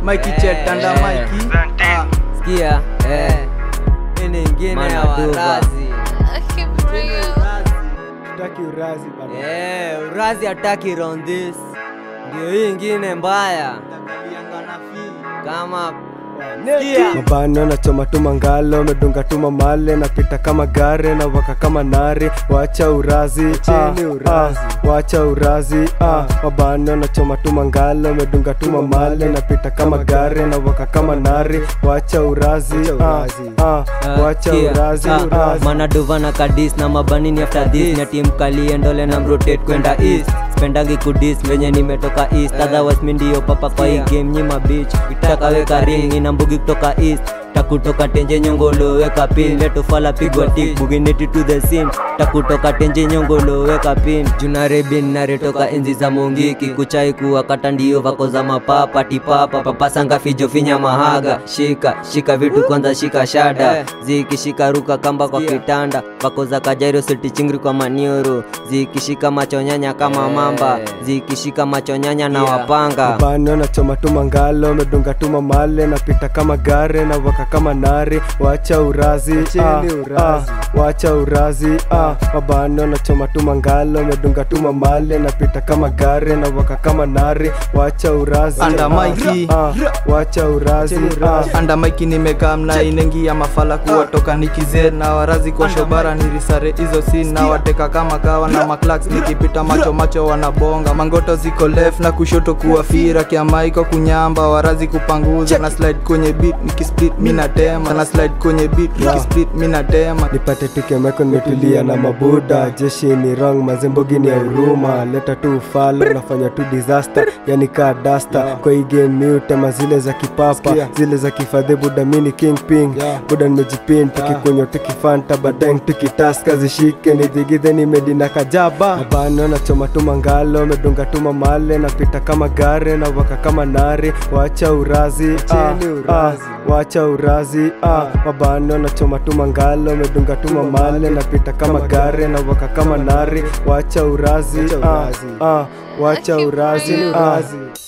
Mikey Eh, Chet anda eh. Mikey Ah, sikia eh. hii ni ingine ya Manaduva. warazi Tutaki urazi baba. eh, urazi hataki round this ndio hii ingine mbaya Takalianga na fee. kama Sikia. Mabano nachoma tu mangalo medunga tu mamale napita kama gare na waka kama nari wacha urazi ah, ah, wacha urazi ah. Mabano nachoma tu mangalo medunga tu mamale napita kama gare na waka kama nari wacha urazi ah, ah, wacha Sikia, urazi ah, ah. manaduva na kadis na mabanini after this na tim kalie ndole na mrotate kwenda east spendangi kudis venye nimetoka east otherwise mi ndio papa kwa hii game nyima beach takaweka ring ina mbugi kutoka east takutoka tenje nyongolo weka pin letofala pigwa tik bugineti to the scene takutoka tenje nyongolo weka pin junarebin naretoka enzi za mongiki kuchai kuwakata ndio vako za mapapa tipapa papasanga fijo finya mahaga shika shika vitu kwanza shika shada zikishika ruka kamba kwa kitanda vako za kajairo seti chingri kwa manioro zikishika machonyanya kama mamba zikishika machonyanya na wapanga Bano nachoma tu mangalo medunga tu mamale napita kama gare na waka kama nari wacha urazi ah, ah, wacha urazi ah. Mabano nachoma tu mangalo medunga tu mamale napita kama gare na waka kama nari wacha urazi Anda ah, Mikey. ah, wacha urazi ah. anda maiki nimekaa mna inengia mafala kuwatoka nikize na warazi kwa shobara nirisare hizo sin na wateka kama kawa na maklaks nikipita macho macho wanabonga mangoto ziko left na kushoto kuwafira kiamaiko kunyamba warazi kupanguza na slide kwenye beat nikisplit minatema na slide kwenye beat nikisplit minatema nipate tukemeko nimetulia na mabuda jeshi ni wrong mazembogi ni ya huruma leta tu ufalo nafanya tu disaster yani kaa dasta kwa hii game mi utema zile za kipapa zile za kifadhe buda mini king ping buda nimejipin tukikunywa tukifanta badeng tukitaska zishike nidhigidhe nimedina kajaba mabano nachoma tu mangalo medunga tu mamale napita kama gare na waka kama nari wacha urazi ah, ah, wacha urazi ah. mabano nachoma tu mangalo medunga tu mamale napita kama gare na waka kama nari wacha urazi ah, ah, wacha urazi ah.